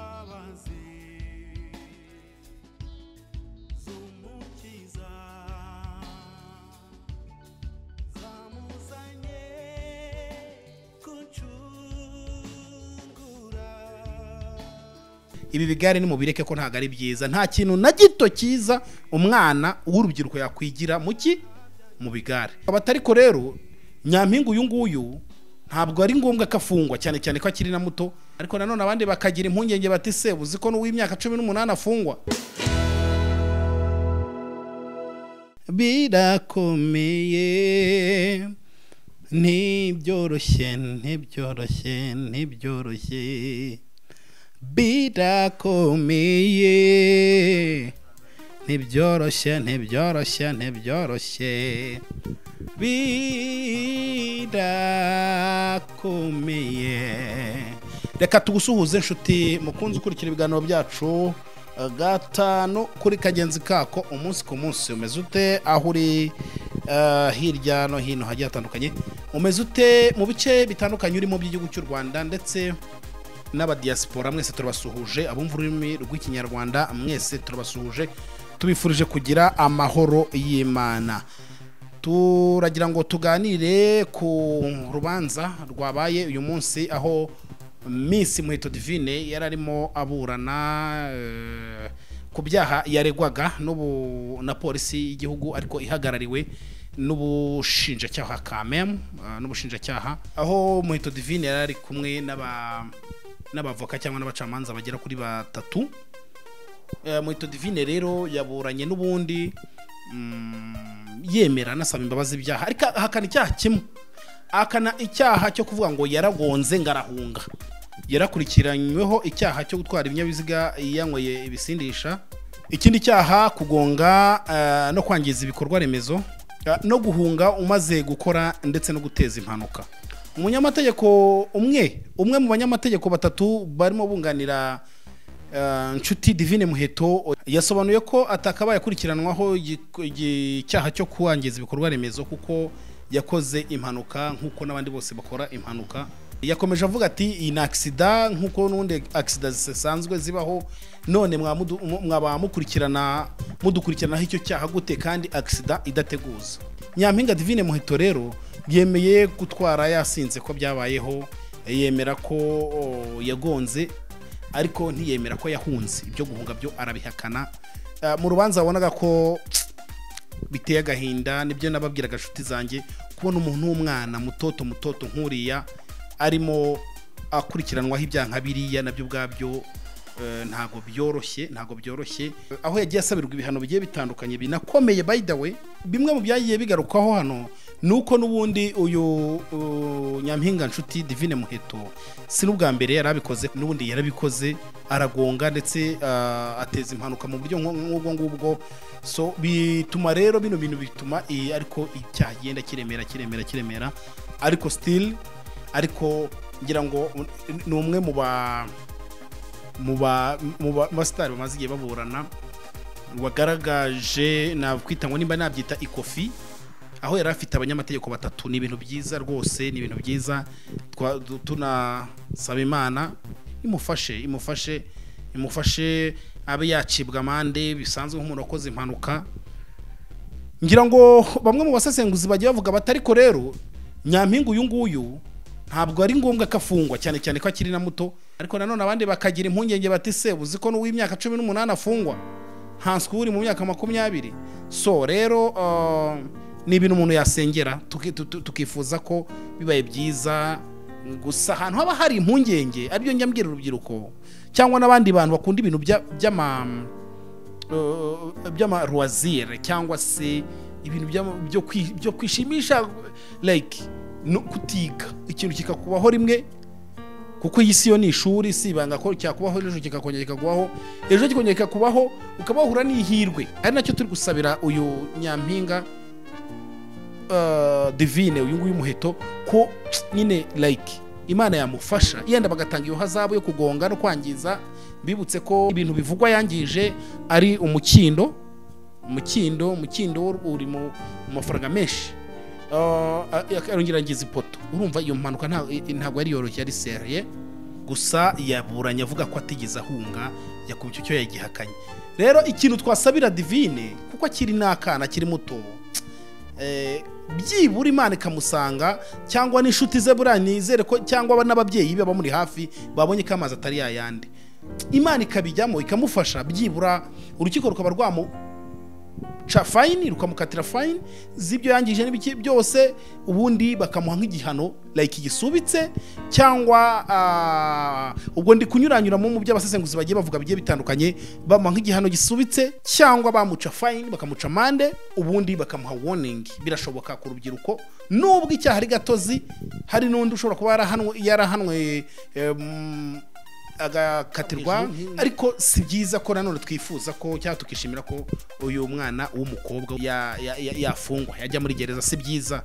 mazi zumukiza zamuzanye kuncungura ibi bigare nimubireke ko ntabwo ari byiza nta kintu na gito cyiza umwana w'urubyiruko yakwigira mu ki mu bigare abatariko rero nyampinga uyu nguyu ntabwo ari ngombwa ko afungwa cyane cyane ko akiri na muto ariko nanone abandi bakagira impungenge bati se uzi ko n'uw'imyaka cumi n'umunani afungwa birakomeye ntibyoroshye ntibyoroshye ntibyoroshye birakomeye ntibyoroshye ntibyoroshye ntibyoroshye birakomeye reka tugusuhuze inshuti mukunze ukurikira ibiganiro byacu eh, gatanu kuri kagenzi kako umunsi ku munsi umeze ute aho uri eh, hirya no hino hagiye hatandukanye umeze ute mu bice bitandukanye urimo by'igihugu cy'u rwanda ndetse n'abadiyasipora mwese turabasuhuje abumva ururimi rw'ikinyarwanda mwese turabasuhuje tubifurije kugira amahoro y'imana turagira ngo tuganire ku rubanza rwabaye uyu munsi aho Miss muheto divine yari arimo aburana eh, ku byaha yaregwaga n'ubu na polisi y'igihugu ariko ihagarariwe n'ubushinjacyaha kamem n'ubushinjacyaha aho muheto divine yari ari kumwe n'aba n'abavoka cyangwa n'abacamanza bagera kuri batatu Eh, muheto divine rero yaburanye n'ubundi mm, yemera anasaba imbabazi ibyaha ariko ahakana icyaha kimwe ahakana icyaha cyo kuvuga ngo yaragonze ngarahunga yarakurikiranyweho icyaha cyo gutwara ibinyabiziga yanyweye ibisindisha ikindi cyaha kugonga eh, no kwangiza ibikorwa remezo eh, no guhunga umaze gukora ndetse no guteza impanuka umunyamategeko umwe umwe mu banyamategeko batatu barimo bunganira Eh, nshuti divine muheto yasobanuye ko atakabaye akurikiranwaho igi- igi- icyaha cyo kuwangiza ibikorwa remezo kuko yakoze impanuka nk'uko n'abandi bose bakora impanuka yakomeje avuga ati iyi ni agisida nk'uko n'ubundi agisida zisanzwe zibaho none mwamudu- mu- mwaba mukurikirana mudukurikiranaho icyo cyaha gute kandi agisida idateguza nyampinga divine muheto rero yemeye gutwara yasinze ko byabayeho yemera ko o, yagonze ariko ntiyemera ko yahunze ibyo guhunga byo arabihakana Eh, mu rubanza wabonaga ko biteye agahinda nibyo nababwiraga inshuti zanjye kubona umuntu w'umwana mutoto mutoto nk'uriya arimo akurikiranwaho ibyaha nka biriya nabyo ubwabyo eh, ntago byoroshye ntago byoroshye aho yagiye asabirwa ibihano bigiye bitandukanye binakomeye by the way bimwe mu byagiye bigarukwaho hano ni uko n'ubundi uyu uh, nyampinga nshuti divine muheto si n'ubwa mbere yari abikoze n'ubundi yarabikoze aragonga ndetse ah, ateza impanuka mu buryo nko- nk'ubwo ngubwo so bituma rero bino bintu bituma eh, ariko icyaha kigenda kiremera kiremera kiremera ariko still ariko ngira ngo un- ni umwe mu ba mu ba mu ba- mu basitari bamaze igihe baburana wagaragaje nakwita ngo nimba nabyita ikofi aho yari afite abanyamategeko batatu ni ibintu byiza rwose ni ibintu byiza Twa- du- tunasaba imana imufashe imufashe imufashe abe yacibwa amande bisanzwe nk'umuntu wakoze impanuka ngira ngo bamwe mu basesenguzi bagiye bavuga bati ariko rero nyampinga uyu nguyu ntabwo ari ngombwa ko afungwa cyane cyane ko akiri na muto ariko nanone abandi bakagira impungenge bati se uzi ko n'uw'imyaka cumi n'umunani afungwa ntanswe uri mu myaka makumyabiri so rero uh, ni ibintu umuntu yasengera tuki- tu- tu- tukifuza ko bibaye byiza gusa ahantu haba hari impungenge aribyo njya mbwira urubyiruko cyangwa n'abandi bantu bakunda ibintu bya- by'ama eh, by'amaruwazire cyangwa se ibintu by'ama- byo kwi- byo kwishimisha like no kutiga ikintu kikakubaho rimwe kuko iyi si yo ni ishuri si ibanga ko cyakubaho ejo kikakongera kikakubaho ejo kikongera kikakubaho ukaba wahura n'ihirwe ari nacyo turi gusabira uyu nyampinga eh, divine uyu nguyu muheto ko nyine like imana yamufasha yenda bagatanga iyo hazabu yo kugonga no kwangiza bibutse ko ibintu bivugwa yangije ari umukindo umukindo umukindo uri mu mu mafaranga menshi Eh, arongera agize ipoto urumva iyo mpanuka nta- ntabwo yari yoroshye yari seriye gusa yaburanye avuga ko atigeze ahunga yakubye icyo yagihakanye rero ikintu twasabira divine kuko akiri n'akana akiri muto eh, byibura imana ikamusanga cyangwa n'inshuti ze buriya nizere ko cyangwa n'ababyeyi be bamuri hafi babonye ko amazi atari yayandi imana ikabijyamo ikamufasha byibura urukiko rukaba rwamu ca fayini rukamukatira fayini z'ibyo yangije n'ibiki byose ubundi bakamuha nk'igihano like gisubitse cyangwa ah, ubwo ndi kunyuranyuramo mu byo abasesenguzi bagiye bavuga bigiye bitandukanye bamuha nk'igihano gisubitse cyangwa bamuca fayini bakamuca amande ubundi bakamuha woningi birashoboka ku rubyiruko nubwo icyaha ari gatozi hari n'undi ushobora kuba yarahanwe yarahanwe em, agakatirwa ariko si byiza ko nanone twifuza ko cyangwa tukishimira ko uyu mwana w'umukobwa ya- ya- ya- yafungwa yajya muri gereza si byiza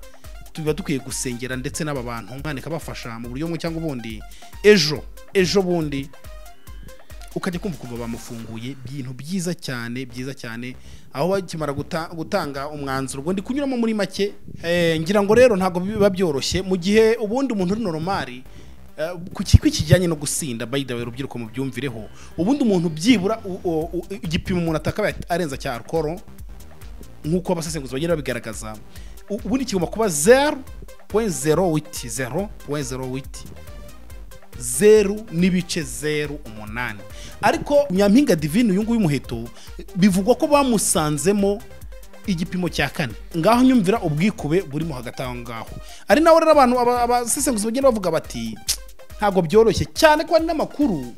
tuba dukwiye gusengera ndetse n'aba bantu umwana ikabafasha mu buryo bumwe cyangwa ubundi ejo ejo bundi ukajya kumva kuva bamufunguye ibintu byiza cyane byiza cyane aho bakimara guta- gutanga umwanzuro ubwo ndi kunyuramo muri make eh, ngira ngo rero ntabwo biba byoroshye mu gihe ubundi umuntu uri noromari eh, ku kigo kijyanye no gusinda by the way urubyiruko mubyumvireho ubundi umuntu byibura u- u- u- igipimo umuntu atakabaye arenza cya alcohol nk'uko abasesenguzi bagenda babigaragaza u- ubundi kigomba kuba zeru pointi zero witi zero pointi zero witi zeru n'ibice zeru umunani ariko nyampinga divine uyu nguyu umuheto bivugwa ko bamusanzemo igipimo cya kane ngaho nyumvira ubwikube burimo hagati aho ngaho ari nawe rero abantu aba- abasesenguzi bagenda bavuga bati ntabwo byoroshye cyane ko hari n'amakuru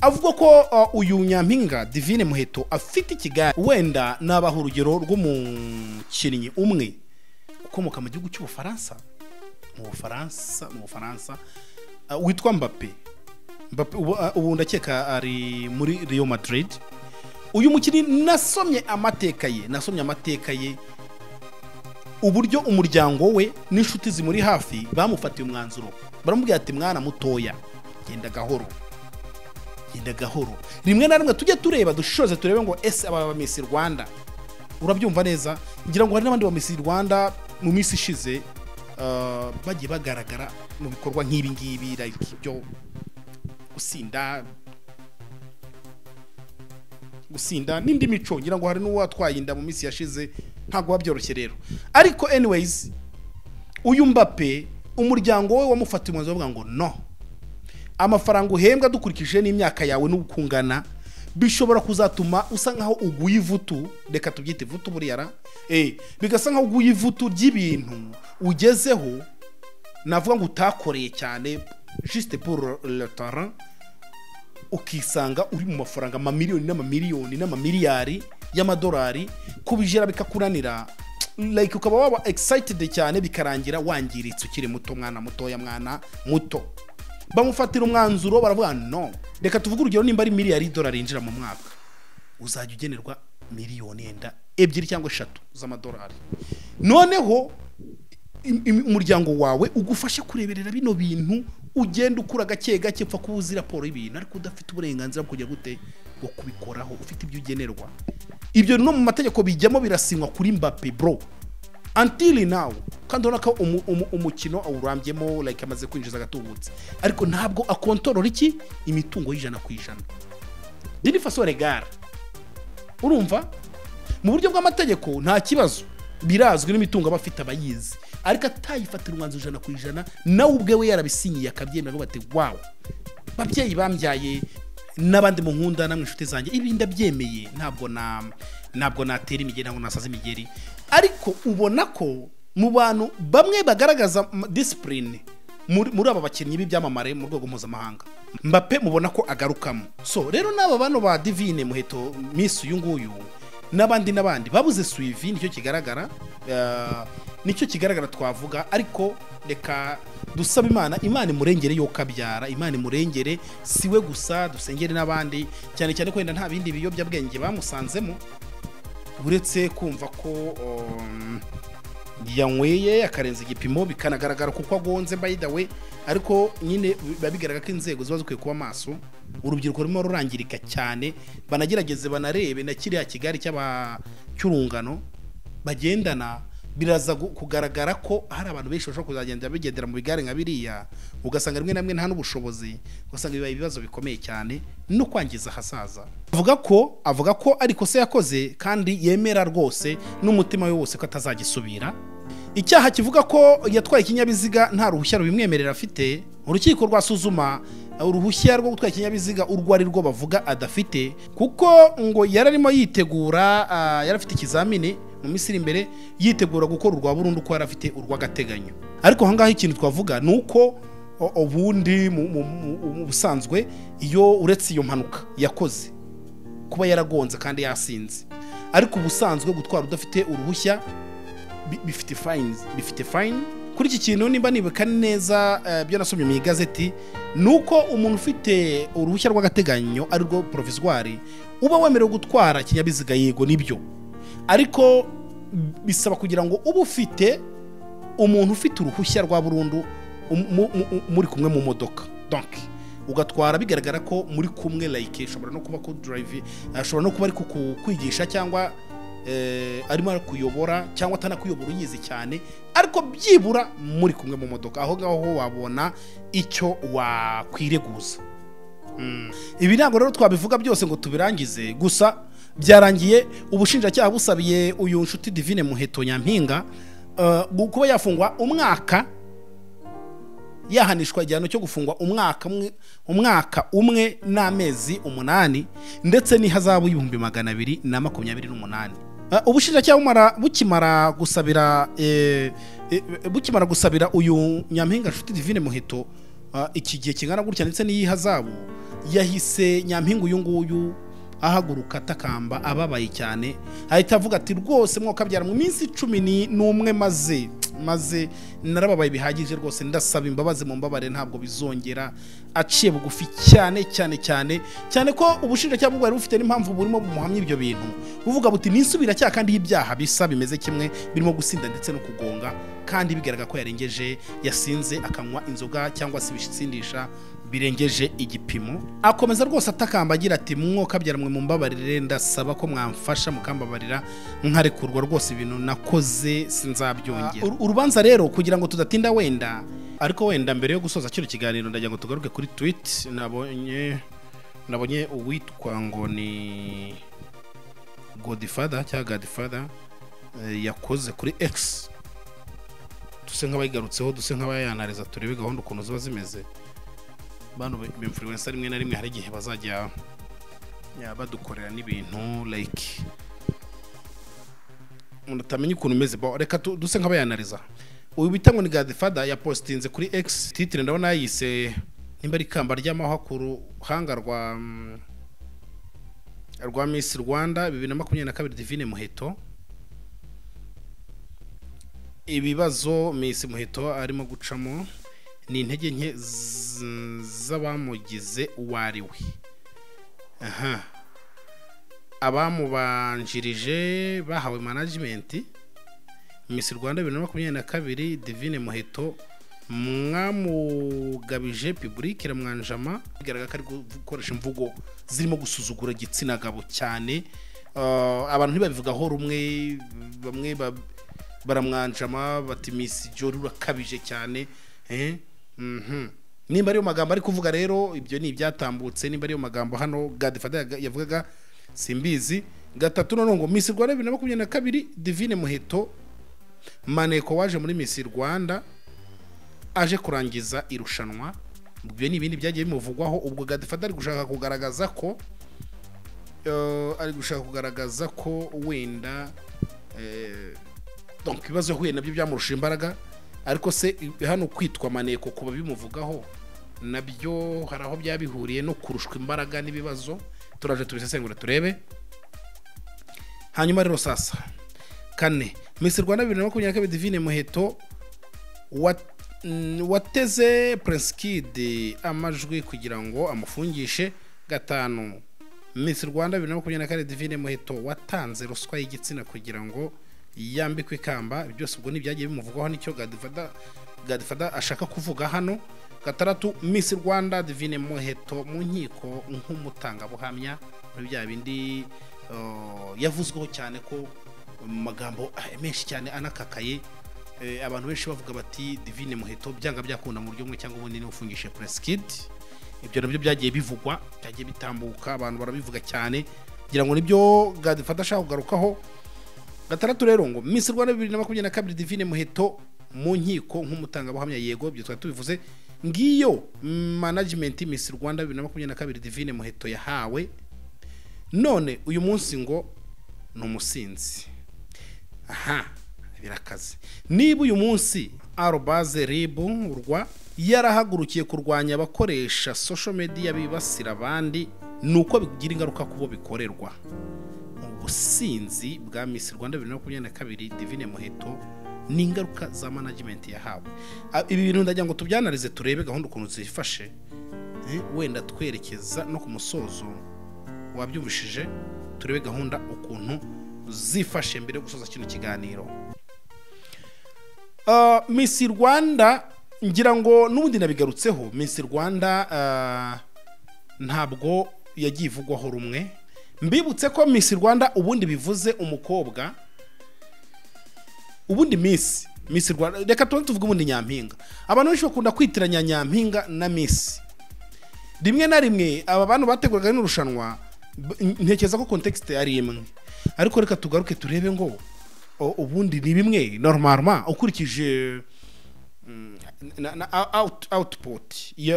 avuga ko uh, uyu nyampinga divine muheto afite ikigali wenda nabaha urugero rw'umukinnyi umwe ukomoka mu gihugu cy'ubufaransa mu bufaransa mu bufaransa uh, witwa mbape Mbappe ubu- uh, ubu ndakeka ari muri Real Madrid uyu mukinnyi nasomye amateka ye nasomye amateka ye uburyo umuryango we n'inshuti zimuri hafi bamufatiye umwanzuro baramubwira ati mwana mutoya genda gahoro genda gahoro rimwe na rimwe tujye tureba dushishoze turebe ngo ese aba bamisi rwanda urabyumva neza ngira ngo hari n'abandi bamisi rwanda mu minsi ishize uh, bagiye bagaragara mu bikorwa nk'ibi ngibi like byo gusinda gusinda n'indi mico ngira ngo hari n'uwatwaye inda mu minsi yashize ntabwo biba byoroshye rero ariko anyways uyu mbape umuryango we wamufatiye umwanzuro bavuga ngo no amafaranga uhembwa dukurikije n'imyaka yawe n'ukungana bishobora kuzatuma usa nkaho uguye ivutu reka tubyite ivutu buriyara eh, bigasa nkaho uguye ivutu ry'ibintu ugezeho navuga ngo utakoreye cyane juste pour le terrain ukisanga uri mu mafaranga amamiliyoni n'amamiliyoni n'amamiliyari y'amadolari kubijera bikakunanira like ukaba waba excited cyane bikarangira wangiritse ukiri muto mwana mutoya mwana muto bamufatira umwanzuro baravuga no reka tuvuge urugero nimba ari miliyari y'idolari yinjira mu mwaka uzajya ugenerwa miliyoni yenda ebyiri cyangwa eshatu z'amadolari noneho im- im- umuryango wawe ugufashe kureberera bino bintu ugenda ukura gake gake upfa kuba uzi raporo y'ibintu ariko udafite uburenganzira bwo kujya gute bwo kubikoraho ufite ibyo ugenerwa ibyo no mu mategeko bijyamo birasinywa kuri mbappe bro antili nawe kandi urabona ko umu- umu- umukino awurambyemo like amaze kwinjiza agatubutse ariko ntabwo akontorora iki imitungo y'ijana ku ijana dini faso regara urumva mu buryo bw'amategeko nta kibazo birazwi n'imitungo aba afite abayizi ariko atayifatira umwanzuro ijana ku ijana nawe ubwe we yarabisinyiye akabyemera ngo bati wawe babyeyi bambyaye n'abandi mu nkunda namwe inshuti zanjye ibi ndabyemeye ntabwo na ntabwo natera imigeri ntabwo nasaza imigeri ariko ubona ko mu bantu bamwe bagaragaza m- discipline muri muri aba bakinnyi b'ibyamamare mu rwego mpuzamahanga mbappe mubona ko agarukamo so rero n'aba bano ba divine muheto misi uyu nguyu n'abandi n'abandi babuze suivi nicyo kigaragara eh, nicyo kigaragara twavuga ariko reka dusaba imana imana imurengere yo kabyara imana imurengere siwe gusa dusengere n'abandi cyane cyane ko wenda nta bindi biyobyabwenge bamusanzemo uretse kumva ko um, yanyweye akarenza igipimo bikanagaragara kuko agonze by the way ariko nyine biba bigaragara ko inzego ziba zikwiye kuba maso urubyiruko rurimo rurangirika cyane banagerageze banarebe na kiriya kigali cy'aba- cy'urungano bagendana biraza gu- kugaragara ko hari abantu benshi bashobora kuzagenda bigendera mu bigare nka biriya ugasanga rimwe na rimwe nta n'ubushobozi ugasanga bibaye ibibazo bikomeye cyane no kwangiza ahazaza avuga ko avuga ko ari ikosa yakoze kandi yemera rwose n'umutima we wose ko atazagisubira icyaha kivuga ko yatwaye ikinyabiziga nta ruhushya rubimwemerera afite urukiko rwasuzuma uruhushya rwo gutwara ikinyabiziga urwo ari rwo bavuga adafite kuko ngo yari arimo yitegura ah, yari afite ikizamini mu minsi iri imbere yitegura gukora urwa burundu ko yari afite urw'agateganyo ariko aha ngaha ikintu twavuga ni uko o- ubundi mu- mu- mu mu busanzwe iyo uretse iyo mpanuka yakoze kuba yaragonze kandi yasinze ariko ubusanzwe gutwara udafite uruhushya bi- bifite fayini bifite fayini kuri iki kintu nimba nibuka neza eh, byo nasomye mu igazeti ni uko umuntu ufite uruhushya rw'agateganyo ari rwo porovizwari uba wemerewe gutwara ikinyabiziga yego nibyo ariko bisaba kugira ngo ube ufite umuntu ufite uruhushya rwa burundu um- mu- mu- muri kumwe mu modoka donc ugatwara bigaragara ko muri kumwe like ashobora no kuba kudrive ashobora no kuba ari kukwigisha cyangwa eh, arimo arakuyobora cyangwa atanakuyobora uyizi cyane ariko byibura muri kumwe mu modoka aho ngaho ho wabona icyo wakwireguza Mm. ibi ntabwo rero twabivuga byose ngo tubirangize gusa byarangiye ubushinjacyaha busabiye uyu nshuti divine muheto nyampinga eh, kuba yafungwa umwaka yahanishwa igihano cyo gufungwa umwaka umwe umwaka umwe n'amezi umunani ndetse n'ihazabu y'ibihumbi magana abiri na makumyabiri n'umunani Ah, ubushinjacyaha bumara- bukimara gusabira eh, eh, bukimara gusabira uyu nyampinga nshuti divine muheto ah, iki gihe kingana gutya ndetse n'iyihazabu yahise nyampinga uyu nguyu ahaguruka atakamba ababaye cyane ahita avuga ati rwose mwokabyara mu minsi cumi ni- n'umwe maze maze narababaye bihagije rwose ndasaba imbabazi mu mbabare ntabwo bizongera aciye bugufi cyane cyane cyane cyane ko ubushinjacyaha bwari bufite n'impamvu burimo bumuhamya ibyo bintu buvuga buti nisubira cyaha kandi y'ibyaha bisa bimeze kimwe birimo gusinda ndetse no kugonga kandi bigaragara ko yarengeje yasinze akanywa inzoga cyangwa se ibisindisha birengeje igipimo akomeza rwose atakamba agira ati mwakabyara mwe mumbabarire ndasaba ko mwamfasha mukambabarira nkarekurwa rwose ibintu nakoze sinzabyongera Uru- urubanza rero kugira ngo tudatinda wenda ariko wenda mbere yo gusoza kino kiganiro ndagira ngo tugaruke kuri tweet nabonye nabonye uwitwa ngo ni godfather cyangwa godfather eh, yakoze kuri x duse nk'abayigarutseho duse nk'abayanariza turebe gahunda ukuntu ziba zimeze bano influencer rimwe na rimwe hari igihe bazajya ya, badukorera n'ibintu like umuntu utamenya ukuntu umeze bo reka tu- duse nk'abayanariza uyu bita ngo ni Godfather yapositinze kuri X titire ndabona yayise nimba ari ikamba ry'amahwa ku ruhanga rwa mm, rwa Miss Rwanda bibiri na makumyabiri na kabiri Divine Muheto ibibazo Miss Muheto arimo gucamo ni intege nke z- z'abamugize uwo ari we aha abamubanjirije bahawe management Miss Rwanda bibiri na makumyabiri na kabiri Divine Muheto mwamugabije public iramwanjama bigaragara ko ari gukoresha imvugo zirimo gusuzugura igitsina gabo cyane Uh, abantu ntibabivugaho rumwe bamwe ba- baramwanjama bati Miss Jolly urakabije cyane eh mhm nimba ariyo magambo ari kuvuga rero ibyo ni ibyatambutse nimba ariyo magambo hano Godfather yaga- yavugaga simbizi gatatu none ngo Miss Rwanda 2022 Divine Muheto Maneko waje muri Miss Rwanda aje kurangiza irushanwa ibyo ni ibindi byagiye bimuvugwaho ubwo Godfather ari gushaka kugaragaza ko eh, ari gushaka kugaragaza ko wenda eh, donc ibibazo yahuye nabyo byamurusha imbaraga ariko se i- hano kwitwa maneko kuba bimuvugaho nabyo hari aho byaba bihuriye no kurushwa imbaraga n'ibibazo turaje tubisesengura turebe hanyuma rero sasa kane Miss Rwanda 2022 Divine Muheto wa- mm, wateze Prince Kid amajwi kugira ngo amufungishe gatanu Miss Rwanda 2024 Divine Muheto watanze ruswa y'igitsina kugira ngo yambikwe ikamba Ibi byose ubwo ntibyagiye bimuvugaho nicyo Godfather Godfather ashaka kuvuga hano gatandatu Miss Rwanda Divine Muheto mu nkiko nk'umutangabuhamya muri bya bindi uh, yavuzweho cyane ko mu magambo eh, menshi cyane anakakaye Eh, abantu benshi bavuga bati divine muheto byanga byakunda mu buryo bumwe cyangwa ubundi niwe ufungishe press kid ibyo nabyo byagiye bivugwa byagiye bitambuka abantu barabivuga cyane ngira ngo nibyo gadifata ashaka kugarukaho gatandatu rero ngo Miss Rwanda 2022 Divine Muheto mu nkiko nk'umutangabuhamya yego ibyo twari tubivuze ngiyo management Miss Rwanda 2022 Divine Muheto yahawe none uyu munsi ngo ni umusinzi aha birakaze niba uyu munsi arobaze ribu rwa yarahagurukiye kurwanya abakoresha social media bibasira abandi ni uko bigira ingaruka ku bo bikorerwa ubusinzi bwa Miss Rwanda 2022 Divine Muheto ni ingaruka za management yahawe A- ibi bintu ndagira ngo tubyanarize turebe gahunda ukuntu zifashe Eh, wenda twerekeza no ku musozo wabyumvishije turebe gahunda ukuntu zifashe mbere yo gusoza kino kiganiro Uh, Miss Rwanda ngira ngo n'ubundi nabigarutseho Miss Rwanda uh, ntabwo yagiye ivugwaho rumwe mbibutse ko Miss Rwanda ubundi bivuze umukobwa ubundi Miss Miss Rwanda reka tubanze tuvuge ubundi Nyampinga abantu benshi bakunda kwitiranya Nyampinga na Miss rimwe na rimwe aba bantu bateguraga rino rushanwa b- ntekereza ko context yari imwe ariko reka tugaruke turebe ngo o- ubundi ni bimwe normalement ukurikije mm, na, na, out, output ya,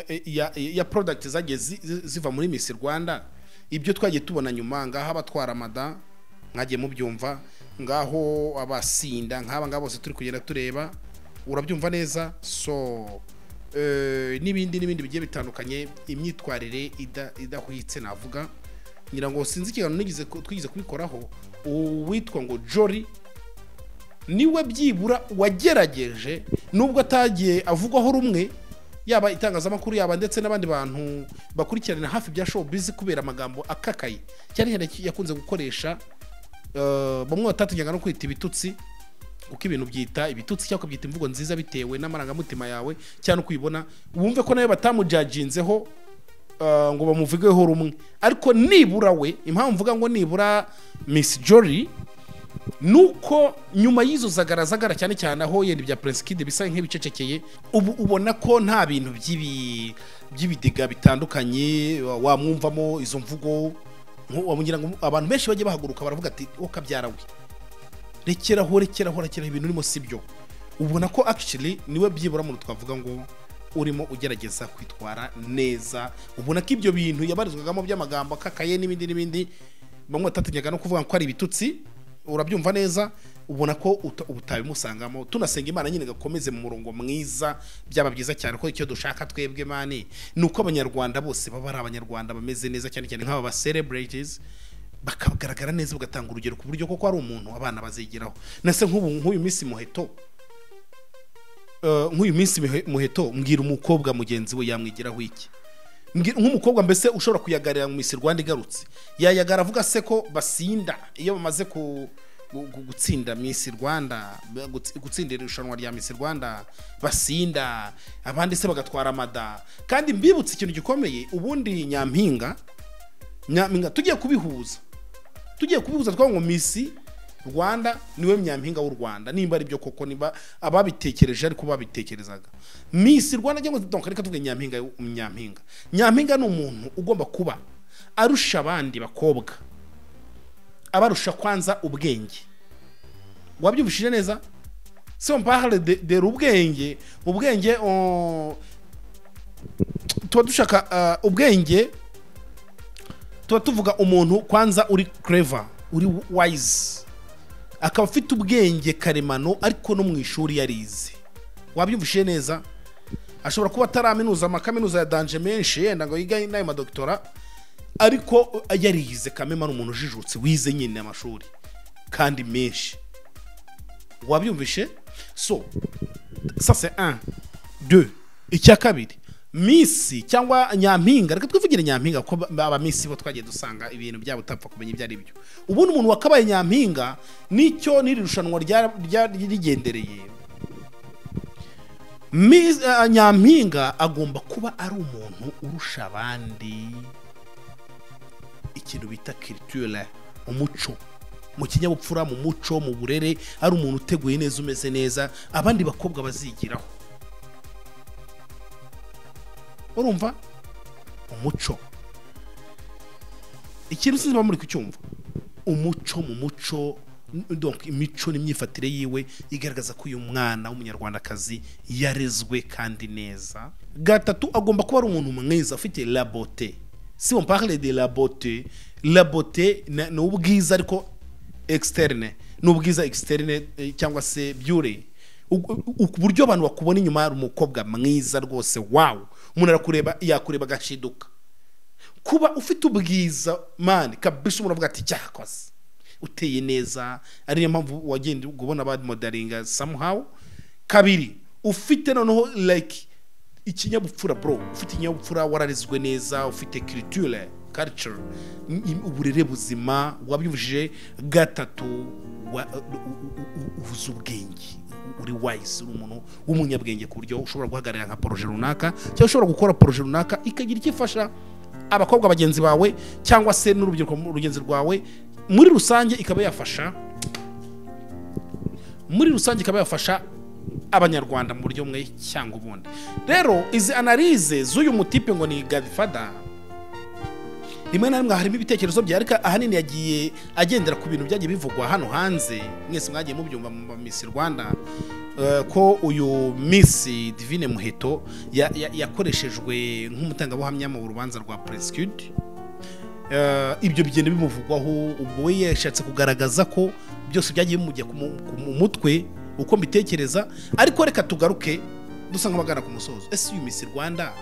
ya- ya, ya product zagiye zi- zi- ziva muri Miss Rwanda ibyo twagiye tubona nyuma ngaho abatwara mada mwagiye mubyumva ngaho abasinda nk'aba ngaba bose turi kugenda tureba urabyumva neza so eh, n'ibindi n'ibindi bigiye bitandukanye imyitwarire ida- idahwitse navuga ngira ngo sinzi ikiganiro nigize ku- twigeze kubikoraho uwitwa ngo jori niwe byibura wagerageje nubwo atagiye avugwaho rumwe yaba itangazamakuru yaba ndetse n'abandi bantu bakurikiranira hafi bya showbiz kubera amagambo akakaye cyane cyane yakunze gukoresha eh, bamwe batatinyaga no kwita ibitutsi kuko ibintu byita ibitutsi cyangwa ukabyita imvugo nziza bitewe n'amarangamutima yawe cyangwa uko uyibona wumve ko nawe batamujajinzeho eh, ngo bamuvugeho rumwe ariko nibura we impamvu mvuga ngo nibura Miss Jory nuko nyuma y'izo zagaragara cyane cyane aho yenda ibya Prince Kid bisa nk'ibicecekeye ubu ubona ko nta bintu by'ibi by'ibidega bitandukanye wa- wamwumvamo izo mvugo nko- wamugira ngo abantu benshi bajye bahaguruka baravuga ati wo kabyara we rekeraho rekeraho rekeraho ibintu urimo si byo ubona ko actually niwe byibura muntu twavuga ngo urimo ugerageza kwitwara neza ubona ko ibyo bintu yabarizwagamo by'amagambo akakaye n'ibindi n'ibindi bamwe batatinyaga no kuvuga ko ari ibitutsi urabyumva neza ubona ko uta- utabimusangamo tunasenga imana nyine gakomeze mu murongo mwiza byaba byiza cyane ko icyo dushaka twebwe mani ni uko abanyarwanda bose baba ari abanyarwanda bameze neza cyane cyane nk'aba ba celebrities bakagaragara neza bagatanga urugero ku buryo koko ari umuntu abana bazigiraho na se nk'ubu nk'uyu minsi muheto eh, nk'uyu minsi mihe- muheto mbwira umukobwa mugenzi we yamwigiraho iki Mbwira- nk'umukobwa mbese ushobora kuyagarira mu Miss Rwanda igarutse yayagara avuga se ko basinda iyo bamaze ku gu- gu- gutsinda Miss Rwanda ba- gutsi- gutsindira irushanwa rya Miss Rwanda basinda abandi se bagatwara amada kandi mbibutse ikintu gikomeye ubundi nyampinga nyampinga tugiye kubihuza tugiye kubihuza twavuga ngo Miss Rwanda niwe nyampinga w'u Rwanda nimba ari byo koko niba ababitekereje ariko babitekerezaga Miss Rwanda cyangwa donc reka tuvuge nyampinga nyampinga nyampinga ni umuntu ugomba kuba arusha abandi bakobwa abarusha kwanza ubwenge wabyumvishije neza si on parle de, de ubwenge ubwenge on... tuba dushaka uh, ubwenge tuba tuvuga umuntu kwanza uri clever uri wise akaba afite ubwenge karemano ariko no mu ishuri yarize wabyumvishije neza ashobora kuba ataraminuza amakaminuza ya danje menshi yenda ngo yige n'ayo madokitora ariko yarize kamema ni umuntu ujijutse wize nyine amashuri kandi menshi wabyumvishe so ça c'est un deux icya kabiri misi cyangwa nyampinga reka twivugire nyampinga kuko ba- aba misi bo twagiye dusanga ibintu byabo utapfa kumenya ibyo ari byo ubundi umuntu wakabaye nyampinga nicyo n'iri rushanwa rya- rya- rigendereye Miss- eh, nyampinga agomba kuba ari umuntu urusha abandi ikintu bita kiritire umuco mu kinyabupfura mu muco mu burere ari umuntu uteguye neza umeze neza abandi bakobwa bazigiraho urumva umuco ikintu sinzi muri kucyumva umuco mu muco donc imico n'imyifatire yiwe igaragaza ko uyu mwana w'umunyarwandakazi yarezwe kandi neza gatatu agomba kuba ari umuntu mwiza ufite labote si on parle de labote labote ni ubwiza ariko externe ni ubwiza externe eh, cyangwa se byure uburyo abantu bakubona inyuma hari umukobwa mwiza rwose wawu umuntu arakureba yakureba agashiduka kuba ufite ubwiza mani kabisa umuntu avuga ati cyakoze uteye neza ariyo mpamvu wagenda ubona ba modaringa somehow kabiri ufite noneho like ikinyabupfura bro ufite ikinyabupfura wararezwe neza ufite kiriture culture uburere buzima wabyujije gatatu uvuze ubwenge uri wise uri umuntu w'umunyabwenge ku buryo ushobora guhagararira nka poroje runaka cyangwa ushobora gukora poroje runaka ikagira icyo ifasha abakobwa bagenzi bawe cyangwa se n'urubyiruko rugenzi rwawe muri rusange ikaba yafasha muri rusange ikaba yafasha abanyarwanda mu buryo bumwe cyangwa ubundi rero izi analize z'uyu mutipe ngo ni gadifada rimwe na rimwe harimo ibitekerezo bye ariko ahanini yagiye agendera ku bintu byagiye bivugwa hano hanze mwese mwagiye mubyumva mu misi rwanda ko uyu misi divine muheto yakoreshejwe nk'umutangabuhamya mu rubanza rwa puresikudi ibyo bigenda bimuvugwaho ubwo we yashatse kugaragaza ko byose byagiye bimujya mu mutwe uko mbitekereza ariko reka tugaruke dusa nk'abagana ku musozo ese uyu misi rwanda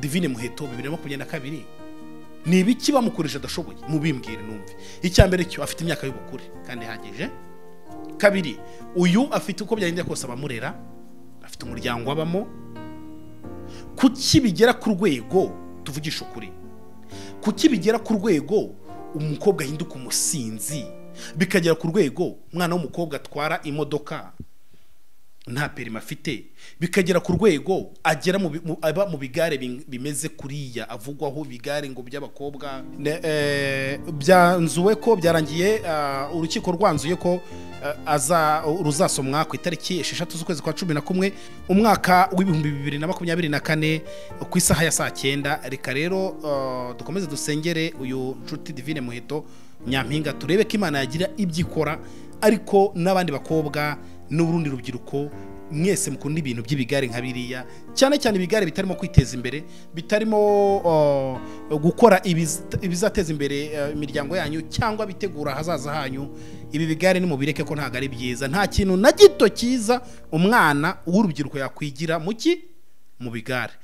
divine muheto bibiri na makumyabiri na kabiri ni ibiki bamukoresha adashoboye mubimbwire numve icya mbere cyo afite imyaka y'ubukure kandi ihagije kabiri uyu afite uko byagenda kose abamurera afite umuryango abamo kuki bigera ku rwego tuvugisha ukuri kuki bigera ku rwego umukobwa ahinduka umusinzi bikagera ku rwego umwana w'umukobwa atwara imodoka nta perima afite bikagera ku rwego agera aba mu bigare bimeze kuriya avugwaho bigare ngo by'abakobwa byanzuwe ko byarangiye urukiko rwanzuye ko ruzasomwa ku itariki esheshatu z'ukwezi kwa cumi na kumwe umwaka w'ibihumbi bibiri na makumyabiri na kane ku isaha ya saa cyenda reka rero dukomeze dusengere uyu nshuti divine muheto nyampinga turebe ko imana yagira ibyo ikora ariko n'abandi bakobwa n'urundi rubyiruko mwese mukunda ibintu by'ibigare nka biriya cyane cyane ibigare bitarimo kwiteza imbere bitarimo gukora ibizateza imbere imiryango yanyu cyangwa bitegura ahazaza hanyu ibi bigare nimubireke ko ntabwo ari byiza nta kintu na gito cyiza umwana w'urubyiruko yakwigira mu ki mu bigare